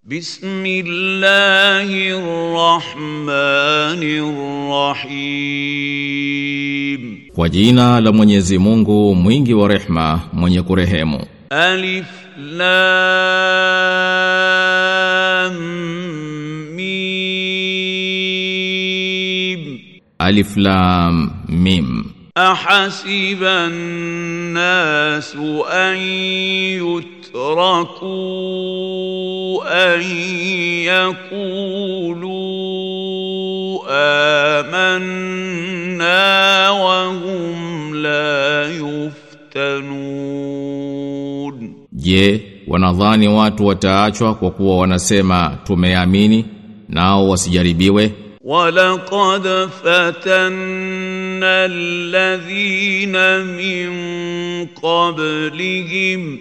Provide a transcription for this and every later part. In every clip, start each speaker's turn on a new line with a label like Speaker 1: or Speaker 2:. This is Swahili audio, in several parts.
Speaker 1: بسم الله الرحمن الرحيم
Speaker 2: Kwa jina la Mwenyezi Mungu mwingi wa rehma mwenye kurehemu
Speaker 1: ألف لام ميم
Speaker 2: Alif Lam Mim
Speaker 1: أحسب الناس أن يتركوا أن يقولوا آمنا وهم لا يفتنون
Speaker 2: Je, wanadhani watu wataachwa kwa kuwa wanasema tumeamini nao wasijaribiwe
Speaker 1: ولقد فتنا الذين من قبلهم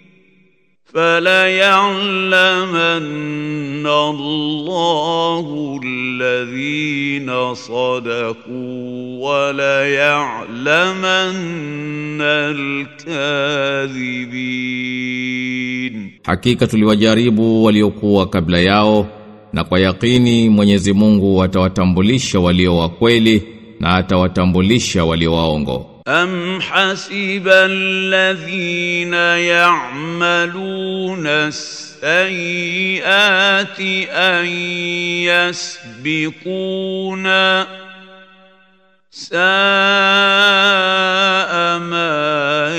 Speaker 1: فليعلمن الله الذين صدقوا وليعلمن الكاذبين
Speaker 2: Hakika tuliwajaribu waliokuwa kabla yao na kwa yakini Mwenyezi Mungu atawatambulisha walio wa kweli na atawatambulisha walio waongo
Speaker 1: أم حسب الذين يعملون السيئات أن يسبقونا ساء ما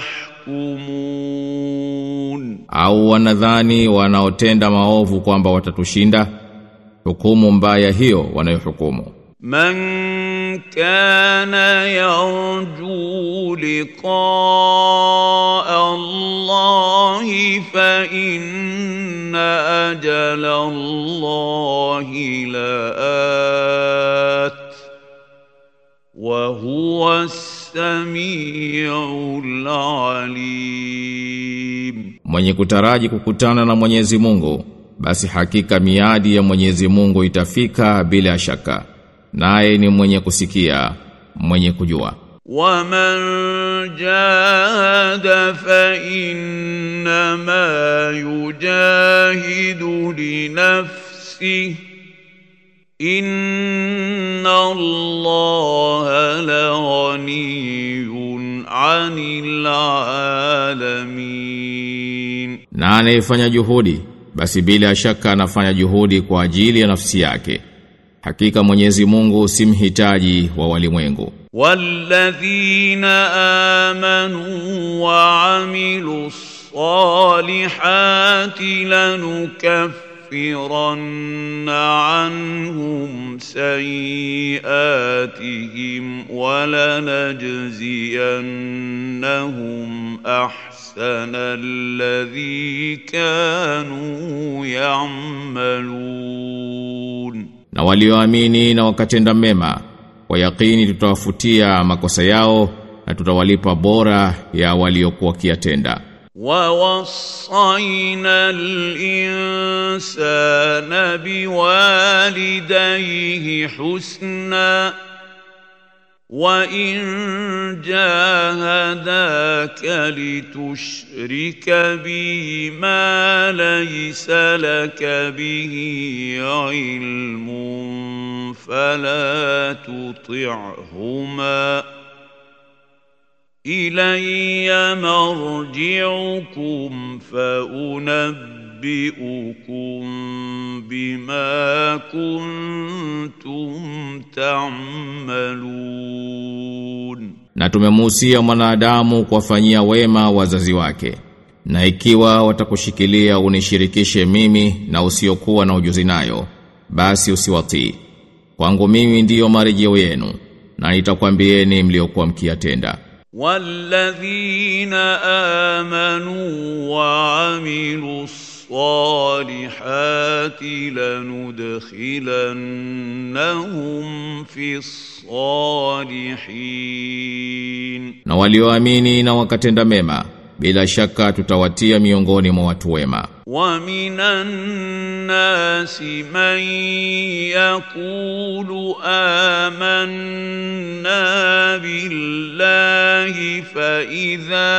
Speaker 1: يحكمون
Speaker 2: au wanadhani wanaotenda maovu kwamba watatushinda hukumu mbaya hiyo wanayohukumu
Speaker 1: من كان يرجو لقاء الله فإن أجل الله لآت وهو السميع العليم
Speaker 2: mwenye kutaraji kukutana na Mwenyezi Mungu basi hakika miadi ya Mwenyezi Mungu itafika bila shaka naye ni mwenye kusikia mwenye kujua
Speaker 1: ومن جاهد فإنما يجاهد لنفسه إن الله لغني عن العالمين
Speaker 2: na anayefanya juhudi basi bila shaka anafanya juhudi kwa ajili ya nafsi yake hakika Mwenyezi Mungu si mhitaji wa walimwengu
Speaker 1: والذين آمنوا وعملوا الصالحات لنكفرن عنهم سيئاتهم ولنجزينهم أحسن الذي كانوا يعملون
Speaker 2: na walioamini na wakatenda mema kwa yakini tutawafutia makosa yao na tutawalipa bora ya waliokuwa kiatenda
Speaker 1: ووصينا الإنسان بوالديه حسنا وإن جاهداك لتشرك بي ما ليس لك به علم فلا تطعهما إلي مرجعكم فأنبئكم بما كنتم تعملون
Speaker 2: na tumemuhusia mwanadamu kuwafanyia wema wazazi wake na ikiwa watakushikilia unishirikishe mimi na usiokuwa na ujuzi nayo basi usiwatii kwangu mimi ndiyo marejeo yenu na nitakwambieni mliokuwa mkiyatenda
Speaker 1: والذين آمنوا وعملوا الصالحات لندخلنهم في الصالحين
Speaker 2: na walioamini na wakatenda mema bila shaka tutawatia miongoni mwa watu wema
Speaker 1: ومن الناس من يقول آمنا بالله فإذا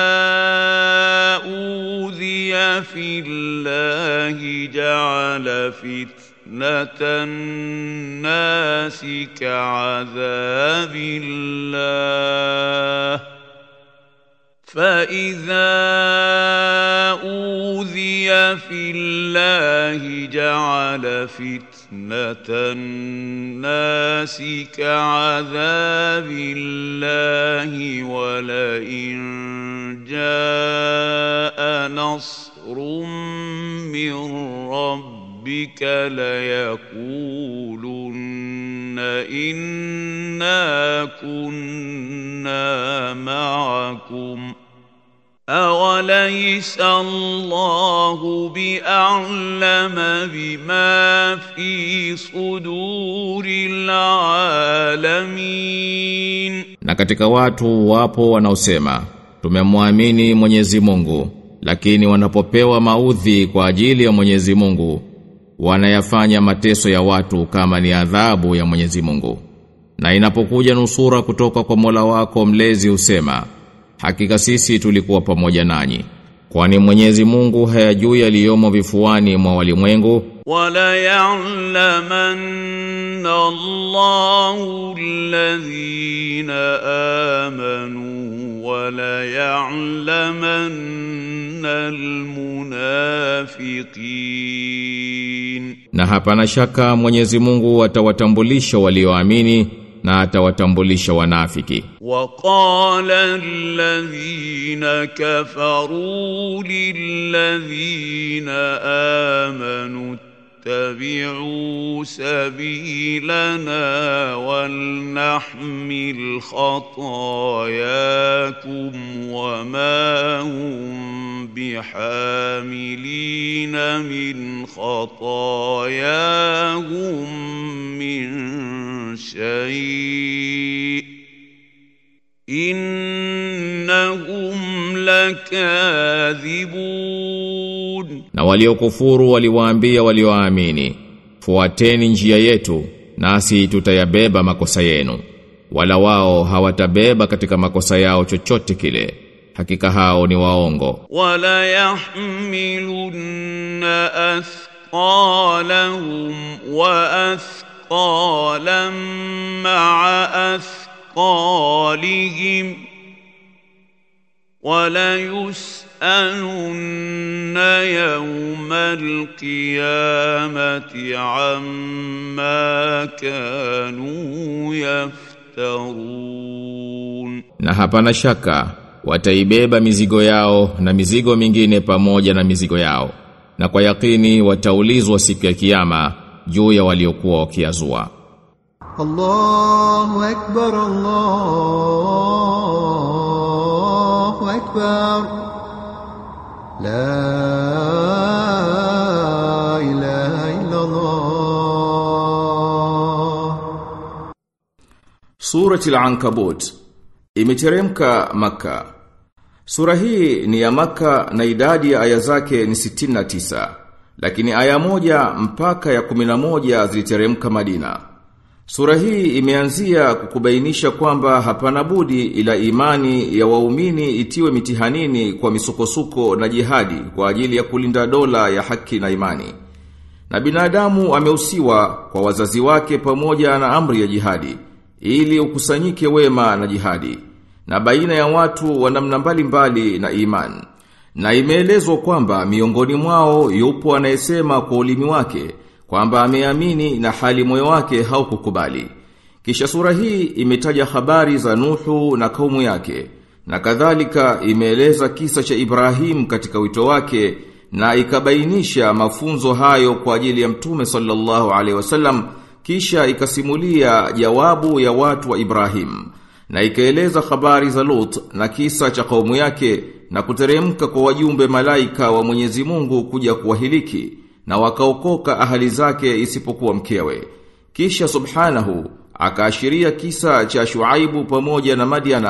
Speaker 1: أوذي في الله جعل فتنة الناس كعذاب الله فإذا أوذي في الله جعل فتنة الناس كعذاب الله ولئن جاء نصر من ربك ليقولن إنا كنا معكم أوليس الله بأعلم بما في صدور العالمين
Speaker 2: Na katika watu wapo wanaosema tumemwamini Mwenyezi Mungu lakini wanapopewa maudhi kwa ajili ya Mwenyezi Mungu wanayafanya mateso ya watu kama ni adhabu ya Mwenyezi Mungu na inapokuja nusura kutoka kwa Mola wako mlezi usema hakika sisi tulikuwa pamoja nanyi kwani Mwenyezi Mungu hayajui yaliyomo vifuani mwa walimwengu
Speaker 1: وليعلمن الله الذين آمنوا وليعلمن المنافقين
Speaker 2: na hapana shaka Mwenyezi Mungu atawatambulisha walioamini na atawatambulisha wanafiki
Speaker 1: وقال الذين كفروا للذين آمنوا اتبعوا سبيلنا ولنحمل خطاياكم وما هم بحاملين من خطاياهم من شيء إنهم لكاذبون
Speaker 2: na waliokufuru waliwaambia walioamini fuateni njia yetu nasi tutayabeba makosa yenu wala wao hawatabeba katika makosa yao chochote kile hakika hao ni waongo
Speaker 1: ولا يحملن أثقالهم وأثقالا مع أثقالهم وليسألن يوم القيامة عما كانوا يفترون
Speaker 2: na hapana shaka wataibeba mizigo yao na mizigo mingine pamoja na mizigo yao na kwa yakini wataulizwa siku ya kiyama juu ya waliokuwa wakiazua
Speaker 3: الله أكبر الله أكبر لا إله إلا الله
Speaker 2: Surati al-Ankabut imeteremka Maka. Sura hii ni ya Maka na idadi ya aya zake ni 69, lakini aya moja mpaka ya 11 ziliteremka Madina. Sura hii imeanzia kukubainisha kwamba hapana budi ila imani ya waumini itiwe mitihanini kwa misukosuko na jihadi kwa ajili ya kulinda dola ya haki na imani. Na binadamu ameusiwa kwa wazazi wake pamoja na amri ya jihadi ili ukusanyike wema na jihadi na baina ya watu wa namna mbalimbali na iman. Na imeelezwa kwamba miongoni mwao yupo anayesema kwa ulimi wake kwamba ameamini na hali moyo wake haukukubali. Kisha sura hii imetaja habari za Nuhu na kaumu yake na kadhalika imeeleza kisa cha Ibrahim katika wito wake na ikabainisha mafunzo hayo kwa ajili ya Mtume sallallahu alaihi wasallam kisha ikasimulia jawabu ya watu wa Ibrahim na ikaeleza habari za Lut na kisa cha kaumu yake na kuteremka kwa wajumbe malaika wa Mwenyezi Mungu kuja kuwahiliki na wakaokoka ahali zake isipokuwa mkewe. Kisha subhanahu akaashiria kisa cha Shuaibu pamoja na Madiana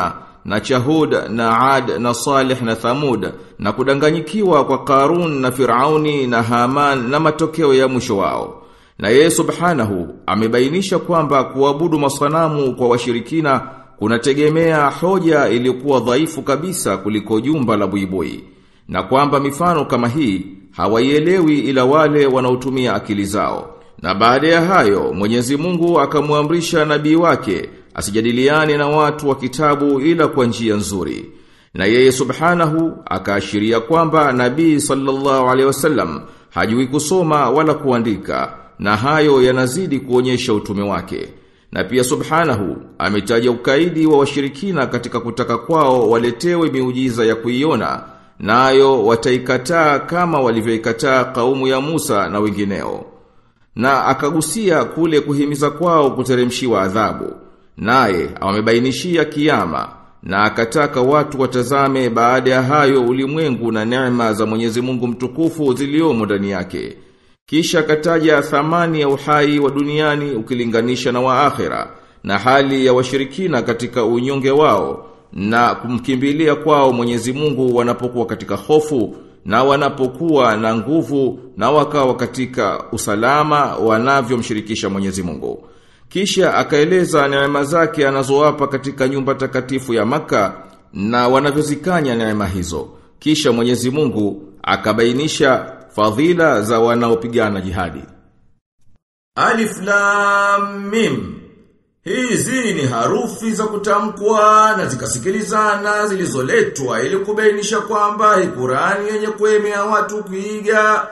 Speaker 2: na Chahud na Ad na Salih na Thamud na kudanganyikiwa kwa Karun na Firauni na Haman na matokeo ya mwisho wao. Na yeye subhanahu amebainisha kwamba kuabudu masanamu kwa washirikina kunategemea hoja iliyokuwa dhaifu kabisa kuliko jumba la buibui na kwamba mifano kama hii hawaielewi ila wale wanaotumia akili zao. Na baada ya hayo Mwenyezi Mungu akamwamrisha nabii wake asijadiliane na watu wa kitabu ila kwa njia nzuri. Na yeye subhanahu akaashiria kwamba nabii sallallahu alaihi wasallam hajui kusoma wala kuandika na hayo yanazidi kuonyesha utume wake. Na pia subhanahu ametaja ukaidi wa washirikina katika kutaka kwao waletewe miujiza ya kuiona nayo wataikataa kama walivyoikataa kaumu ya Musa na wengineo. Na akagusia kule kuhimiza kwao kuteremshiwa adhabu. Naye amebainishia kiyama na akataka watu watazame baada ya hayo ulimwengu na neema za Mwenyezi Mungu mtukufu ziliomo ndani yake. Kisha akataja thamani ya uhai wa duniani ukilinganisha na wa akhera na hali ya washirikina katika unyonge wao na kumkimbilia kwao Mwenyezi Mungu wanapokuwa katika hofu na wanapokuwa na nguvu na wakawa katika usalama wanavyomshirikisha Mwenyezi Mungu. Kisha akaeleza neema zake anazowapa katika nyumba takatifu ya maka na wanavyozikanya neema hizo. Kisha Mwenyezi Mungu akabainisha fadhila za wanaopigana jihadi. Alif Lam Mim Hizi ni harufi za kutamkwa na zikasikilizana zilizoletwa ili kubainisha kwamba hii Qur'ani yenye kuemea watu kuiga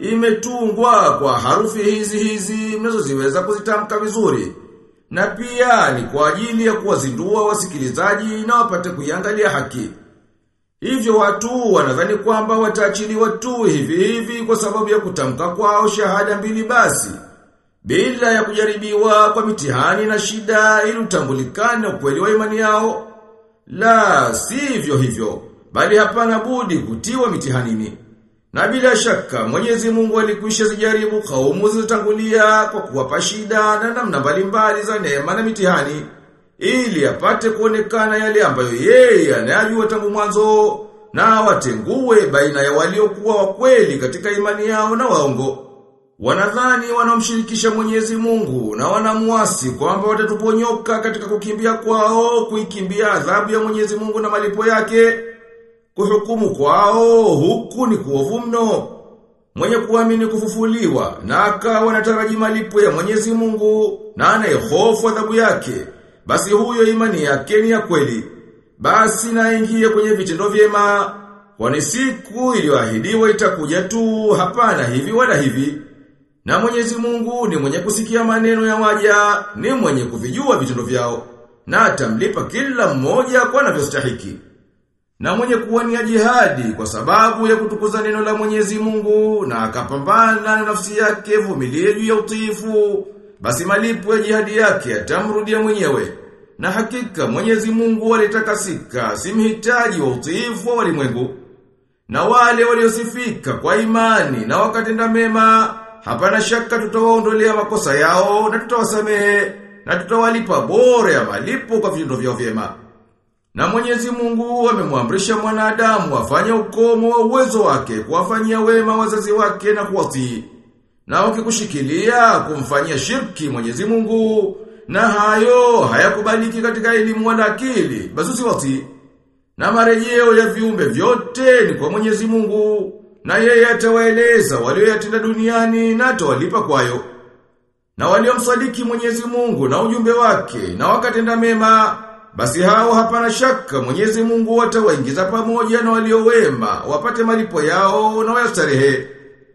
Speaker 2: imetungwa kwa harufi hizi hizi mnazoziweza kuzitamka vizuri. Na pia ni kwa ajili ya kuwazindua wasikilizaji na wapate kuiangalia haki. Hivyo watu wanadhani kwamba wataachiliwa tu hivi hivi kwa sababu ya kutamka kwao shahada mbili basi bila ya kujaribiwa kwa mitihani na shida ili utambulikane ukweli wa imani yao. La, sivyo hivyo, bali hapana budi kutiwa mitihanini. Na bila shaka Mwenyezi Mungu alikwisha zijaribu kaumu zilizotangulia kwa kuwapa shida na namna mbalimbali za neema na mitihani ili apate kuonekana yale ambayo yeye anayajua tangu mwanzo na watengue baina ya waliokuwa wa kweli katika imani yao na waongo. Wanadhani wanaomshirikisha Mwenyezi Mungu na wanamuasi kwamba watatuponyoka katika kukimbia kwao kuikimbia adhabu ya Mwenyezi Mungu na malipo yake. Kuhukumu kwao huku ni kuovu mno. Mwenye kuamini kufufuliwa na akawa anataraji malipo ya Mwenyezi Mungu na anayehofu adhabu yake, basi huyo imani yake ni ya kweli. Basi naingie kwenye vitendo vyema, kwani siku iliyoahidiwa itakuja tu, hapana hivi wala hivi. Na Mwenyezi Mungu ni mwenye kusikia maneno ya waja, ni mwenye kuvijua vitendo vyao, na atamlipa kila mmoja kwa anavyostahiki. Na mwenye kuwania jihadi kwa sababu ya kutukuza neno la Mwenyezi Mungu na akapambana na nafsi yake vumilie juu ya utiifu, basi malipo ya jihadi yake atamrudia mwenyewe. Na hakika Mwenyezi Mungu alitakasika, si mhitaji wa utiifu wa walimwengu. Na wale waliosifika kwa imani na wakatenda mema Hapana shaka tutawaondolea makosa yao na tutawasamehe na tutawalipa bora ya malipo kwa vitendo vyao vyema. Na Mwenyezi Mungu amemwamrisha mwanadamu afanye ukomo wa uwezo wake kuwafanyia wema wazazi wake na kuwatii. Na ukikushikilia kumfanyia shirki Mwenyezi Mungu na hayo hayakubaliki katika elimu wala akili, basi usiwatii. Na marejeo ya viumbe vyote ni kwa Mwenyezi Mungu na yeye atawaeleza walioyatenda duniani na atawalipa kwayo. Na waliomsadiki Mwenyezi Mungu na ujumbe wake na wakatenda mema, basi hao hapana shaka Mwenyezi Mungu atawaingiza pamoja na waliowema wapate malipo yao na wayastarehe.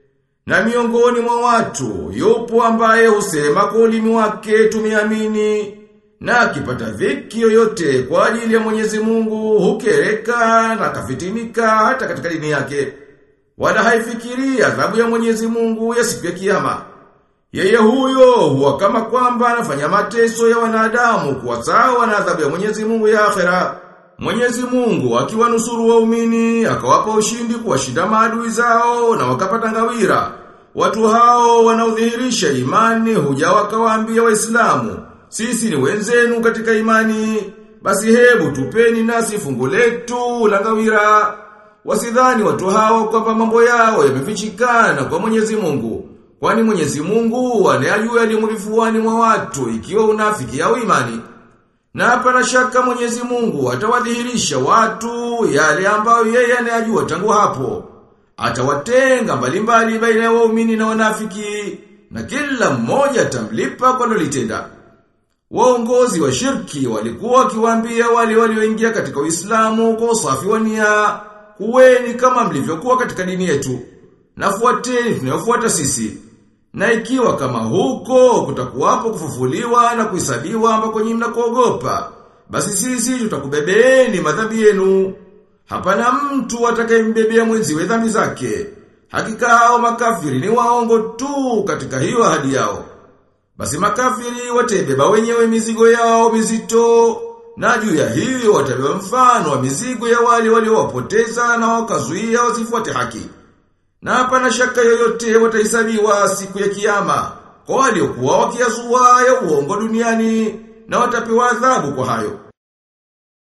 Speaker 2: Na miongoni mwa watu yupo ambaye husema kwa ulimi wake tumeamini na akipata dhiki yoyote kwa ajili ya Mwenyezi Mungu hukereka na kafitinika hata katika dini yake wala haifikiri adhabu ya Mwenyezi Mungu ya siku ya kiyama. Yeye huyo huwa kama kwamba anafanya mateso ya wanadamu kwa sawa na adhabu ya Mwenyezi Mungu ya akhera. Mwenyezi Mungu akiwanusuru waumini akawapa ushindi kuwashinda maadui zao na wakapata ngawira. Watu hao wanaodhihirisha imani huja wakawaambia Waislamu, sisi ni wenzenu katika imani
Speaker 4: basi hebu tupeni nasi fungu letu la ngawira. Wasidhani watu hao kwamba mambo yao yamefichikana kwa Mwenyezi Mungu. Kwani Mwenyezi Mungu anayajua yaliyo vifuani mwa watu ikiwa unafiki au imani. Na hapana shaka Mwenyezi Mungu atawadhihirisha watu yale ambayo yeye anayajua tangu hapo. Atawatenga mbalimbali baina ya waumini na wanafiki na kila mmoja atamlipa kwa lolitenda. Waongozi wa shirki walikuwa wakiwaambia wale walioingia katika Uislamu kwa usafi wa nia, kuweni kama mlivyokuwa katika dini yetu. Nafuateni tunayofuata sisi. Na ikiwa kama huko kutakuwapo kufufuliwa na kuhesabiwa ambako nyinyi mnakuogopa, basi sisi tutakubebeeni madhambi yenu. Hapana mtu atakayembebea mwenziwe dhambi zake. Hakika hao makafiri ni waongo tu katika hiyo ahadi yao. Basi makafiri watebeba wenyewe mizigo yao mizito na juu ya hiyo watabeba mfano wa mizigo ya wale waliowapoteza na wakazuia wasifuate haki. Na hapana shaka yoyote watahesabiwa siku ya kiyama kwa waliokuwa wakiazua ya uongo duniani na watapewa adhabu kwa hayo.